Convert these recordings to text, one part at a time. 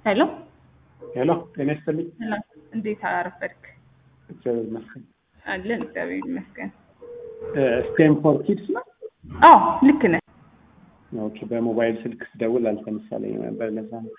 ሄሎ ሄሎ ጤና ይስጥልኝ። ሰላም፣ እንዴት አረፈድክ? እግዚአብሔር ይመስገን። አለን እግዚአብሔር ይመስገን። ስቴም ፎር ኪድስ ነው። አዎ ልክ ነህ። ኦኬ፣ በሞባይል ስልክ ስደውል አልተመሳለኝ ነበር። ለዛ ነው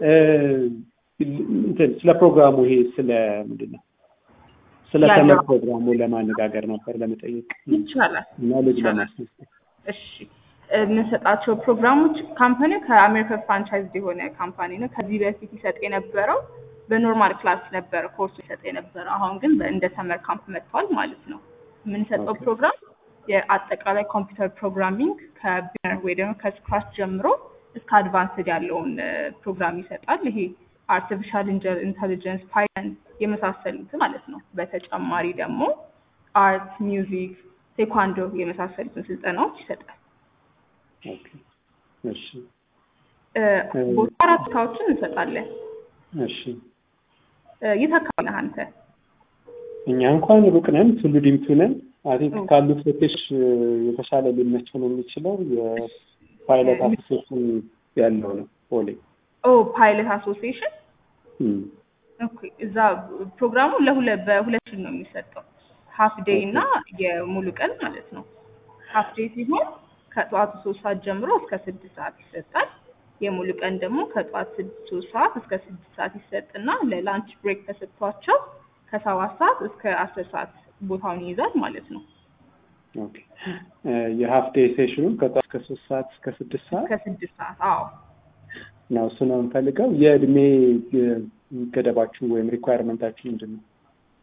እንትን ስለ ፕሮግራሙ ይሄ ስለ ምንድን ነው ስለ ያለው- ተመር ፕሮግራሙ ለማነጋገር ነበር ለመጠየቅ ይቻላል። እና ልጅ ይቻላል። ለማስነሳት እሺ የምንሰጣቸው ፕሮግራሞች ካምፓኒ ከአሜሪካ ፍራንቻይዝ የሆነ ካምፓኒ ነው። ከዚህ በፊት ይሰጥ የነበረው በኖርማል ክላስ ነበረ ኮርሱ ይሰጥ የነበረው። አሁን ግን በ- እንደ ሰመር ካምፕ መጥቷል ማለት ነው። የምንሰጠው ኦኬ። ፕሮግራም የአጠቃላይ ኮምፒውተር ፕሮግራሚንግ ከቢነር ወይ ደግሞ ከስክራች ጀምሮ እስከ አድቫንስድ ያለውን እ፣ ፕሮግራም ይሰጣል። ይሄ አርቲፊሻል ኢንተሊጀንስ፣ ፓይተን የመሳሰሉት ማለት ነው። በተጨማሪ ደግሞ አርት፣ ሚውዚክ፣ ቴኳንዶ የመሳሰሉትን ስልጠናዎች ይሰጣል። ኦኬ፣ እሺ፣ እ፣ ቦታ አራት ቦታዎችን እንሰጣለን። እሺ። እ፣ የት አካባቢ ነህ አንተ? እኛ እንኳን ሩቅ ነን፣ ቱሉ ዲምቱ ነን። አይ ቲንክ ኦ። ካሉት ሴቶች የተሻለ ሊመቸው ነው የሚችለው የፓይለት አሶሴሽን ያለው ነው ፖሌ ኦ ፓይለት አሶሲዬሽን እም፣ ኦኬ። እዛ ፕሮግራሙ ለሁለት በሁለት ነው የሚሰጠው ሀፍ ዴይ እና የሙሉ ቀን ማለት ነው። ሀፍ ዴይ ሲሆን ከጠዋቱ ሶስት ሰዓት ጀምሮ እስከ ስድስት ሰዓት ይሰጣል። የሙሉ ቀን ደግሞ ከጠዋት ስድስት ሶስት ሰዓት እስከ ስድስት ሰዓት ይሰጥና ለላንች ብሬክ ተሰጥቷቸው ከሰባት ሰዓት እስከ አስር ሰዓት ቦታውን ይይዛል ማለት ነው። ኦኬ። እ፣ የሀፍ ዴይ ሴሽኑ ከጠዋት እስከ ሶስት ሰዓት እስከ ስድስት ሰዓት እስከ ስድስት ሰዓት አዎ ነው። እሱ ነው የምፈልገው። የእድሜ እ፣ ገደባችሁ ወይም ሪኳየርመንታችሁ ምንድን ነው?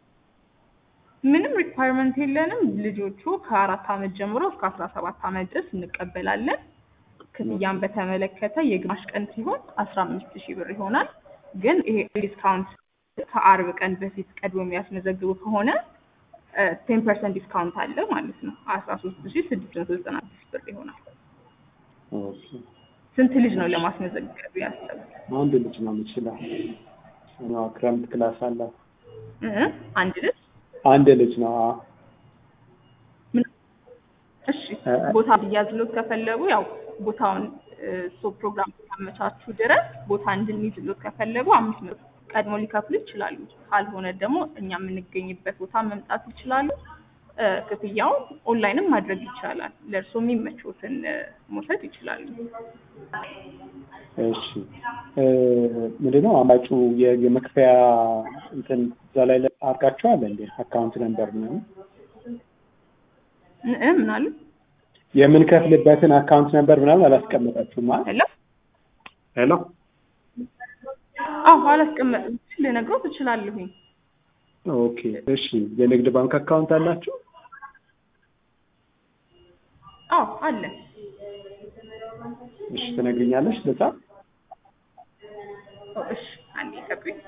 ምንም ሪኳየርመንት የለንም። ልጆቹ ከአራት ዓመት ጀምሮ እስከ አስራ ሰባት ዓመት ድረስ እንቀበላለን። ክፍያን በተመለከተ የግማሽ ቀን ሲሆን አስራ አምስት ሺህ ብር ይሆናል። ግን ይሄ ዲስካውንት ከአርብ ቀን በፊት ቀድሞ የሚያስመዘግቡ ከሆነ ቴን ፐርሰንት ዲስካውንት አለ ማለት ነው። አስራ ሶስት ሺህ ስድስት መቶ ዘጠና ስድስት ብር ይሆናል። ኦኬ። ስንት ልጅ ነው ለማስመዘገብ ያሰቡት? አንድ ልጅ ነው የምችለው። ያው ክረምት ክላስ አላት። እ? አንድ ልጅ አንድ ልጅ ነው። አዎ። ምን- እሺ እ- ቦታ እንዲያዝሎት ከፈለጉ ያው ቦታውን እሱ ፕሮግራም ካመቻቹ ድረስ ቦታ እንድንይዝሎት ከፈለጉ አምስት መቶ ቀድሞ ሊከፍሉ ይችላሉ። ካልሆነ ደግሞ እኛ የምንገኝበት ቦታ መምጣት ይችላሉ። እ፣ ክፍያውን ኦንላይንም ማድረግ ይቻላል። ለእርሶ የሚመቾትን እ፣ መውሰድ ይችላሉ። እሺ እ፣ ምንድነው አማጩ የ- የመክፈያ እንትን እዛ ላይ አድርጋችኋል እንዴ? አካውንት ነምበር ነው እ፣ እ፣ ምን አሉ? የምንከፍልበትን አካውንት ነምበር ምናምን አላስቀመጣችሁም ማለት ሄሎ ሄሎ አዎ አላስቀመጥም። ልነግሮት እችላለሁኝ። ኦኬ እሺ የንግድ ባንክ አካውንት አላችሁ አዎ አለ። እሺ ትነግሪኛለሽ ልጻፍ ኦ፣ እሺ አንዴ ጠብቁኝ።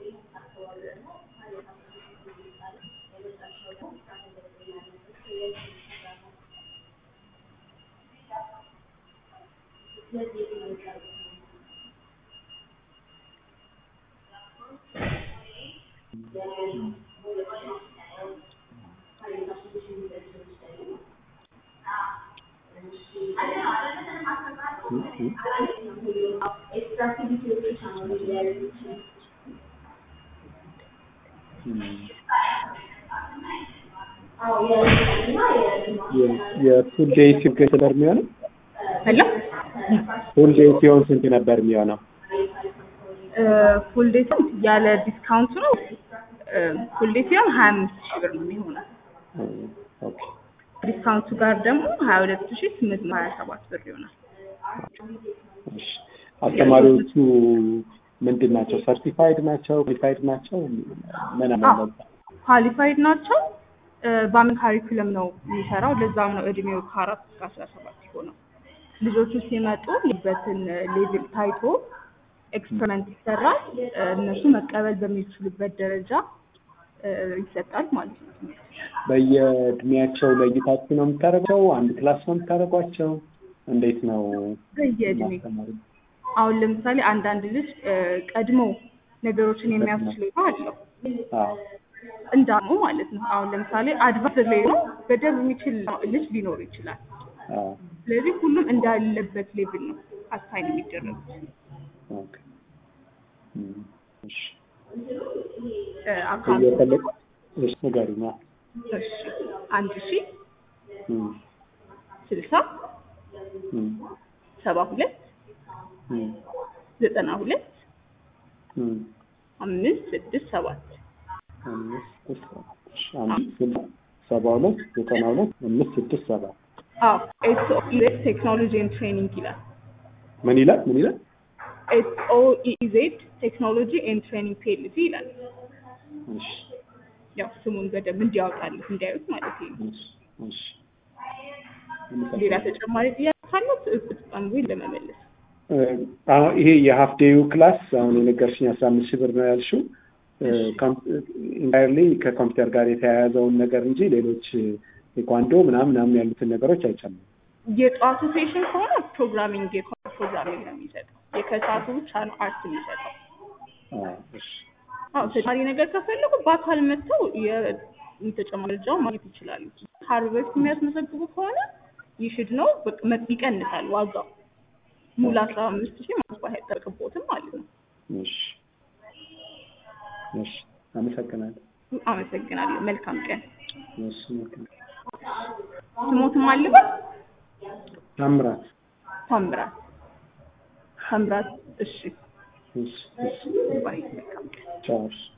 የፉል ዴይ ሲሆን ነበር የሚሆነው ሄሎ ፉል ዴይ ሲሆን ስንት ነበር የሚሆነው ፉል ዴይ ሲሆን ያለ ዲስካውንቱ ነው። ፉል ዴይ ሲሆን ሀያ አምስት ሺህ ብር ነው የሚሆነው። ኦኬ ዲስካውንቱ ጋር ደግሞ ሀያ ሁለት ሺህ ስምንት መቶ ሀያ ሰባት ብር ይሆናል። እሺ አስተማሪዎቹ ምንድን ናቸው ሰርቲፋይድ ናቸው ኳሊፋይድ ናቸው ምን አዎ አለ ኳሊፋይድ ናቸው። እ፣ በአሜን ካሪኩለም ነው የሚሰራው። ለዛም ነው እድሜው ከአራት እስከ አስራ ሰባት የሆነው። ልጆቹ ሲመጡ ልበትን ሌቭል ታይቶ ኤክስፐሪመንት ይሰራል። እ፣ እነሱ መቀበል በሚችሉበት ደረጃ እ፣ ይሰጣል ማለት ነው። በየእድሜያቸው ለይታችሁ ነው የምታደርጓቸው? አንድ ክላስ ነው የምታደርጓቸው? እንዴት ነው በየእድሜ ማስተማሩ? አሁን ለምሳሌ አንዳንድ ልጅ እ፣ ቀድሞ ነገሮችን የሚያስችለው አለው አዎ እንዳሙ ማለት ነው። አሁን ለምሳሌ አድቫንስ ላይ ነው በደንብ የሚችል ልጅ ሊኖር ይችላል። አዎ ስለዚህ ሁሉም እንዳለበት ሌቭል ነው አሳይን የሚደረጉት። ኦኬ እም፣ እሺ እ፣ አካውንት እየፈለግ እሺ ንገሪኝ። አዎ። እሺ አንድ ሺ እም፣ ስልሳ እም፣ ሰባ ሁለት እም፣ ዘጠና ሁለት እም፣ አምስት ስድስት ሰባት አምስት ስድስት ሰባት እሺ አምስት ስልሳ ሰባ ሁለት ዘጠና ሁለት አምስት ስድስት ሰባት አዎ ኤስ ኦ ኢ ዜድ ቴክኖሎጂ ኤንድ ትሬኒንግ ይላል። ምን ይላል? ምን ይላል? ኤስ ኦ ኢ ዜድ ቴክኖሎጂ ኤንድ ትሬኒንግ ፒኤልሲ ይላል። እሺ ያው ስሙን በደንብ እንዲያወጣልህ እንዲያዩት ማለት ነው። እሺ እሺ ሌላ ተጨማሪ ጥያቄ ካለት እጥጣን ወይ ለመመለስ እ፣ አሁን ይሄ የሀፍ ዴዩ ክላስ አሁን የነገርሽኝ አስራ አምስት ሺህ ብር ነው ያልሽው ኢንታይርሊ ከኮምፒውተር ጋር የተያያዘውን ነገር እንጂ ሌሎች ቴኳንዶ ምናምን ምናምን ያሉትን ነገሮች አይጨምርም። የጠዋቱ ሴሽን ከሆነ ፕሮግራሚንግ የኮምፒውተር ፕሮግራሚንግ ነው የሚሰጠው። የከሰዓቱ ብቻ ነው አርት የሚሰጠው። አዎ፣ እሺ አዎ ተጨማሪ ነገር ከፈለጉ በአካል መጥተው የተጨማሪ መረጃውን ማግኘት ይችላሉ። ከአርብ በፊት የሚያስመዘግቡ ከሆነ ይሽድ ነው በቃ መጥ- ይቀንሳል ዋጋው ሙሉ አስራ አምስት ሺህ ማስባህ አይጠበቅቦትም ማለት ነው። እሺ እሺ፣ አመሰግናለሁ። አመሰግናለሁ። መልካም ቀን። እሺ መልካም። ስሞትም አልበት ታምራት ታምራት ታምራት። እሺ እሺ እሺ፣ ባይ። መልካም ቀን። ቻው እሺ።